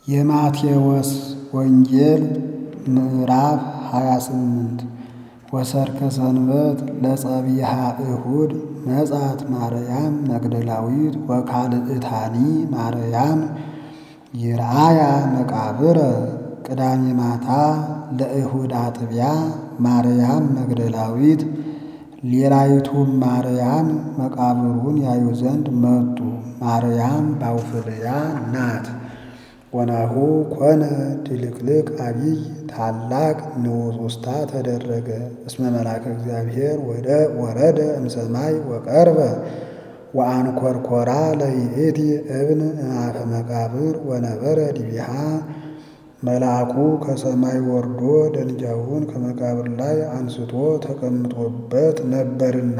የማቴዎስ ወንጌል ምዕራፍ 28 ወሰርከ ሰንበት ለጸቢሃ እሁድ መጻት ማርያም መግደላዊት ወካልእታኒ ማርያም ይርአያ መቃብረ ቅዳሜ ማታ ለእሁድ አጥቢያ ማርያም መግደላዊት ሌላይቱም ማርያም መቃብሩን ያዩ ዘንድ መጡ። ማርያም ባውፍልያ ናት። ወናሁ ኮነ ድልቅልቅ አቢይ ታላቅ ንዑስ ውስታ ተደረገ። እስመ መልአከ እግዚአብሔር ወደ ወረደ እምሰማይ ወቀርበ ወአንኰርኰራ ለይእቲ እብን እምአፈ መቃብር ወነበረ ዲቢሃ መልአኩ ከሰማይ ወርዶ ደንጊያውን ከመቃብር ላይ አንስቶ ተቀምጦበት ነበርና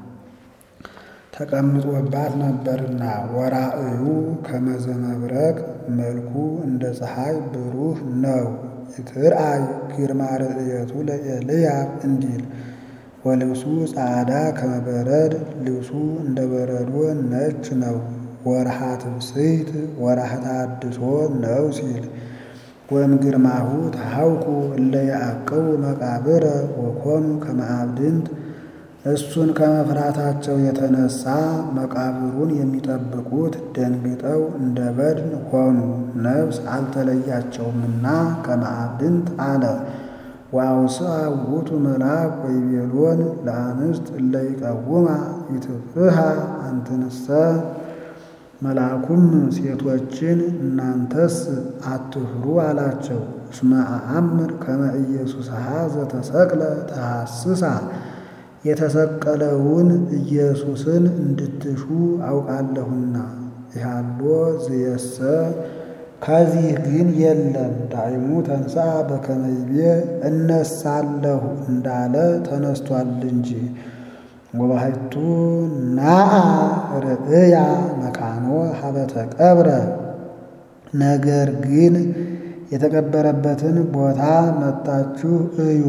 ተቀምጦባት ነበርና ወራእዩ ከመዘ መብረቅ መልኩ እንደ ፀሐይ ብሩህ ነው። ይትርአይ ግርማ ርእየቱ ለኤልያብ እንዲል ወልብሱ ጻዕዳ ከመበረድ ልብሱ እንደ በረዶ ነጭ ነው። ወርሃ ትብስይት ወርሃ ተሐድሶ ነው ሲል ወእምግርማሁ ተሐውኩ እለ ያዕቅቡ መቃብረ ወኮኑ ከመ አብድንት እሱን ከመፍራታቸው የተነሳ መቃብሩን የሚጠብቁት ደንግጠው እንደ በድን ሆኑ። ነፍስ አልተለያቸውምና ከመ አብድንት አለ። ወአውስአ ውእቱ መልአክ ወይቤሎን ለአንስት እለ ይቀውማ ይትፍርሃ አንትንሰ መልአኩም ሴቶችን እናንተስ አትፍሩ አላቸው። እስመ አአምር ከመ ኢየሱስሃ ዘተሰቅለ ተሐስሳ የተሰቀለውን ኢየሱስን እንድትሹ አውቃለሁና። ይሃሎ ዝየሰ ከዚህ ግን የለም። ዳይሙ ተንሥአ በከመ ይቤ እነሳለሁ እንዳለ ተነስቷል እንጂ። ወባሕቱ ናአ ርእያ መካኖ ሀበ ተቀብረ ነገር ግን የተቀበረበትን ቦታ መጣችሁ እዩ።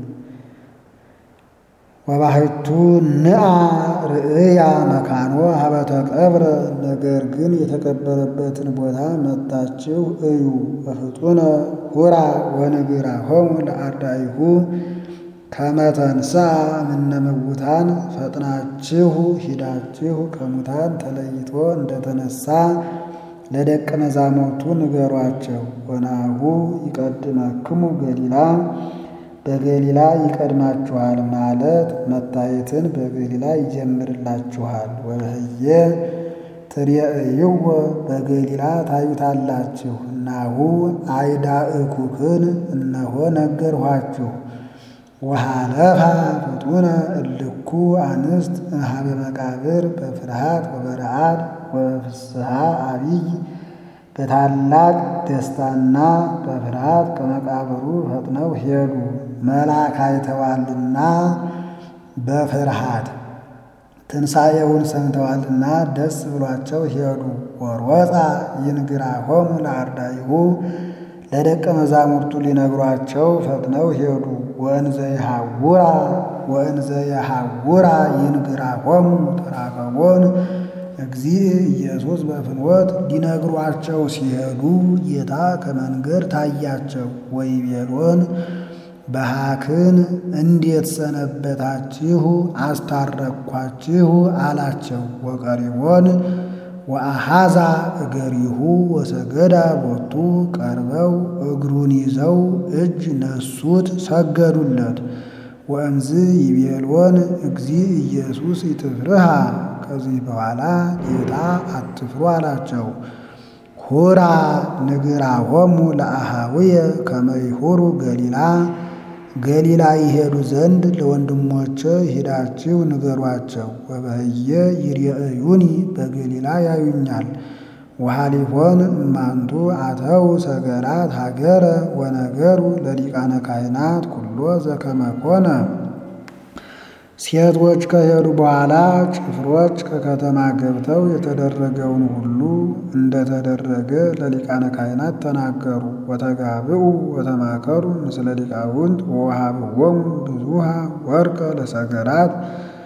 ወባሕቱ ንአ ርእያ መካኖ ሀበ ተቀብረ ነገር ግን የተቀበረበትን ቦታ መጣችሁ እዩ። ወፍጡነ ሁራ ወንግራሆሙ ለአርዳኢሁ ከመ ተንሥአ እምነ ምውታን ፈጥናችሁ ሂዳችሁ ከሙታን ተለይቶ እንደተነሳ ለደቀ መዛሙርቱ ንገሯቸው። ወናሁ ይቀድመክሙ ገሊላ በገሊላ ይቀድማችኋል ማለት መታየትን በገሊላ ይጀምርላችኋል። ወበህየ ትሬእይዎ በገሊላ ታዩታላችሁ። ናሁ አይዳእኩክን እነሆ ነገርኋችሁ። ወሃለፋ ፍጡነ እልኩ አንስት እምኀበ መቃብር በፍርሃት ወበረዓድ ወፍስሐ አቢይ በታላቅ ደስታና በፍርሃት ከመቃብሩ ፈጥነው ሄዱ። መልአክ አይተዋልና በፍርሃት ትንሣኤውን ሰምተዋልና ደስ ብሏቸው ሄዱ። ወሮፃ ይንግራሆሙ ለአርዳኢሁ ለደቀ መዛሙርቱ ሊነግሯቸው ፈጥነው ሄዱ። ወእንዘ ይሐውራ ወእንዘ ይሐውራ ይንግራሆሙ ተራከቦን እግዚእ ኢየሱስ በፍኖት ሊነግሯቸው ሲሄዱ ጌታ ከመንገድ ታያቸው። ወይቤሎን በሃክን እንዴት ሰነበታችሁ? አስታረቅኳችሁ አላቸው። ወቀሪቦን ወአሃዛ እገሪሁ ወሰገዳ ቦቱ ቀርበው እግሩን ይዘው እጅ ነሱት፣ ሰገዱለት። ወእምዝ ይቤሎን እግዚእ ኢየሱስ ይትፍርሃ ከዚህ በኋላ ጌታ አትፍሩ አላቸው። ሁራ ንግራሆሙ ለአሃውየ ከመ ይሁሩ ገሊላ ገሊላ ይሄዱ ዘንድ ለወንድሞቼ ሂዳችሁ ንገሯቸው። ወበህየ ይርአዩኒ በገሊላ ያዩኛል። ወሃሊፎን እማንቱ አተው ሰገራት ሀገረ ወነገሩ ለሊቃነ ካህናት ኩሎ ዘከመ ኮነ። ሴቶች ከሄዱ በኋላ ጭፍሮች ከከተማ ገብተው የተደረገውን ሁሉ እንደተደረገ ለሊቃነ ካህናት ተናገሩ። ወተጋብኡ ወተማከሩ ምስለ ሊቃውንት ወወሃብዎሙ ብዙሃ ወርቀ ለሰገራት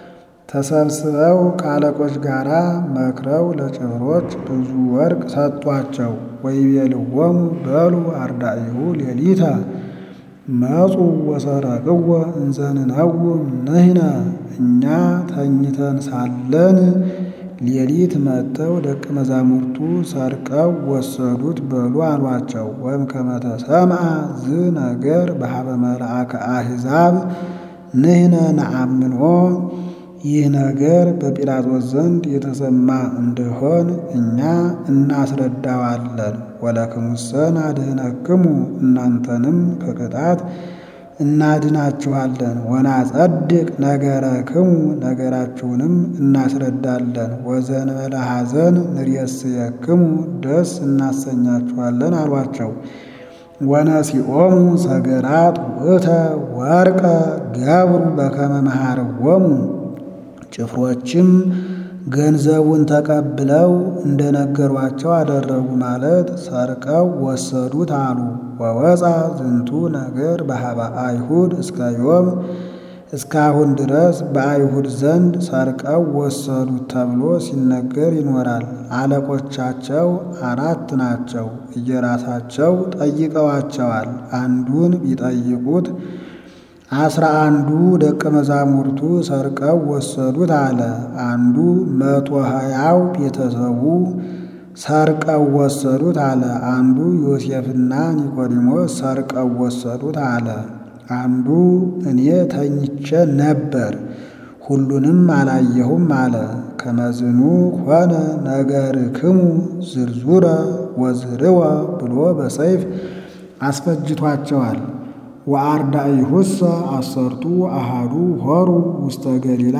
ተሰብስበው ከአለቆች ጋር መክረው ለጭፍሮች ብዙ ወርቅ ሰጧቸው። ወይቤልዎሙ በሉ አርዳኢሁ ሌሊተ መጹ ወሰረቅዎ እንዘንነውም ንሕነ እኛ ተኝተን ሳለን ሌሊት መጥተው ደቀ መዛሙርቱ ሰርቀው ወሰዱት በሉ አሏቸው። ወይም ከመተሰምዐ ዝ ነገር በሀበ መልአከ አሕዛብ ንሕነ ነአምንኦ ይህ ነገር በጲላጦስ ዘንድ የተሰማ እንደሆን እኛ እናስረዳዋለን። ወለክሙሰ ናድኅነክሙ እናንተንም ከቅጣት እናድናችኋለን። ወናጸድቅ ነገረክሙ ነገራችሁንም እናስረዳለን። ወዘንበለ ሐዘን ንሬስየክሙ ደስ እናሰኛችኋለን አሏቸው። ወነሲኦሙ ሰገራት ውእተ ወርቀ ገብሩ በከመ መሃርዎሙ ጭፍሮችም ገንዘቡን ተቀብለው እንደነገሯቸው አደረጉ ማለት ሰርቀው ወሰዱት አሉ። ወወፃ ዝንቱ ነገር በሀበ አይሁድ እስከ ዮም እስካሁን ድረስ በአይሁድ ዘንድ ሰርቀው ወሰዱት ተብሎ ሲነገር ይኖራል። አለቆቻቸው አራት ናቸው። እየራሳቸው ጠይቀዋቸዋል። አንዱን ቢጠይቁት አስራ አንዱ ደቀ መዛሙርቱ ሰርቀው ወሰዱት አለ። አንዱ መቶ ሀያው ቤተሰቡ ሰርቀው ወሰዱት አለ። አንዱ ዮሴፍና ኒቆዲሞስ ሰርቀው ወሰዱት አለ። አንዱ እኔ ተኝቼ ነበር ሁሉንም አላየሁም አለ። ከመዝኑ ሆነ ነገርክሙ ዝርዙረ ወዝርወ ብሎ በሰይፍ አስፈጅቷቸዋል። ወአርዳኢሁሰ አሰርቱ አሃዱ ሆሩ ውስተ ገሊላ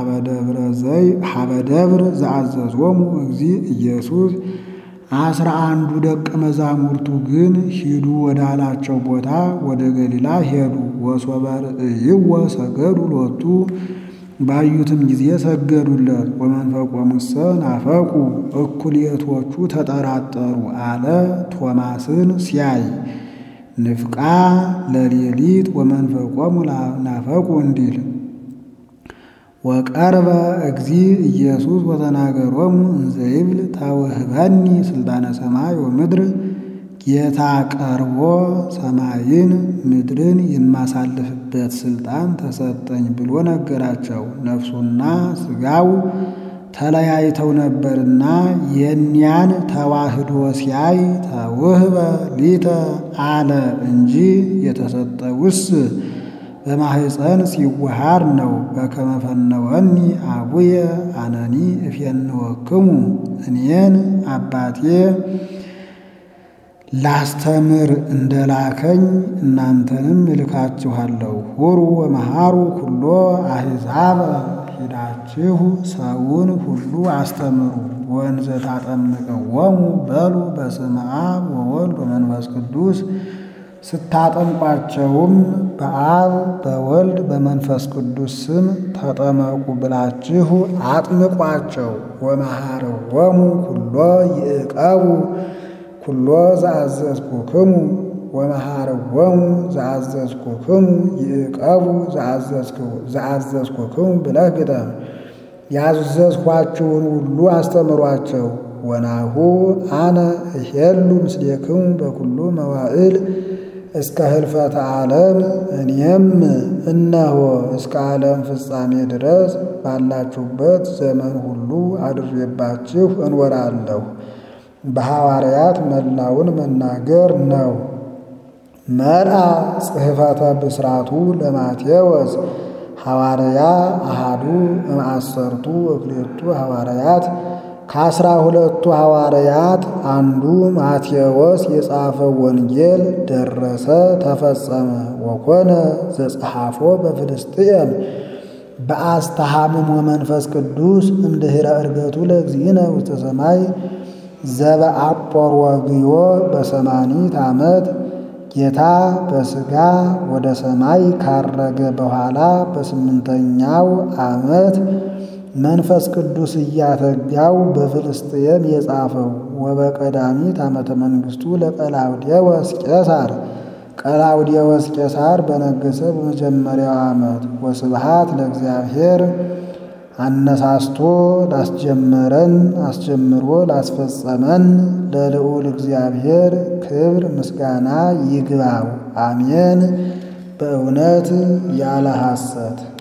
ሀበ ደብር ዘአዘዞሙ እግዚእ ኢየሱስ አስራ አንዱ ደቀ መዛሙርቱ ግን ሂዱ ወዳላቸው ቦታ ወደ ገሊላ ሄዱ። ወሶበ ርእይዎ ሰገዱ ሎቱ ባዩትም ጊዜ ሰገዱለት። ወመንፈቆሙሰ ናፈቁ እኩሌቶቹ ተጠራጠሩ አለ ቶማስን ሲያይ ንፍቃ ለሌሊት ወመንፈቆሙ ናፈቁ እንዲል ወቀርበ እግዚእ ኢየሱስ ወተናገሮሙ እንዘ ይብል ታውህበኒ ስልጣነ ሰማይ ወምድር ጌታ ቀርቦ ሰማይን ምድርን የማሳልፍበት ስልጣን ተሰጠኝ ብሎ ነገራቸው። ነፍሱና ሥጋው ተለያይተው ነበርና የኒያን ተዋህዶ ሲያይ ተውህበ ሊተ አለ እንጂ የተሰጠውስ በማህፀን ሲዋሃር ነው። በከመ ፈነወኒ አቡየ አነኒ እፌንወክሙ እኔን አባቴ ላስተምር እንደላከኝ እናንተንም እልካችኋለሁ። ሁሩ ወመሃሩ ኩሎ አሕዛበ ሂዳችሁ ሰውን ሁሉ አስተምሩ። ወንዘ ታጠምቅዎሙ በሉ በስመ አብ ወወልድ ወመንፈስ ቅዱስ ስታጠምቋቸውም በአብ በወልድ በመንፈስ ቅዱስ ስም ተጠመቁ ብላችሁ አጥምቋቸው። ወመሃርዎሙ ኩሎ ይዕቀቡ ኩሎ ዘአዘዝኩክሙ ወመሃርዎሙ ዘአዘዝኩክሙ ይዕቀቡ ዘአዘዝኩክሙ ብለህ ግጠም። ያዘዝኳችሁን ሁሉ አስተምሯቸው። ወናሁ አነ እሄሉ ምስሌክሙ በኩሉ መዋዕል እስከ ህልፈተ ዓለም እኔም እነሆ እስከ ዓለም ፍጻሜ ድረስ ባላችሁበት ዘመን ሁሉ አድሬባችሁ እንወራለሁ። በሐዋርያት መላውን መናገር ነው። መልአ ጽሕፈተ ብስራቱ ለማቴዎስ ሐዋርያ አሃዱ እምአሰርቱ እክሌቱ ሐዋርያት ከአስራ ሁለቱ ሐዋርያት አንዱ ማቴዎስ የጻፈው ወንጌል ደረሰ ተፈጸመ። ወኮነ ዘጸሐፎ በፍልስጥኤም በአስተሃምም ወመንፈስ ቅዱስ እምድኅረ ዕርገቱ ለእግዚእነ ውስተ ሰማይ ዘበአጶርወግዮ በሰማኒት ዓመት ጌታ በሥጋ ወደ ሰማይ ካረገ በኋላ በስምንተኛው ዓመት መንፈስ ቅዱስ እያተጋው በፍልስጥኤም የጻፈው ወበቀዳሚት ዓመተ መንግሥቱ ለቀላውዴዎስ ቄሳር ቀላውዴዎስ ቄሳር በነገሰ በመጀመሪያው ዓመት ወስብሃት ለእግዚአብሔር አነሳስቶ ላስጀመረን አስጀምሮ ላስፈጸመን ለልዑል እግዚአብሔር ክብር ምስጋና ይግባው። አሜን። በእውነት ያለ ሐሰት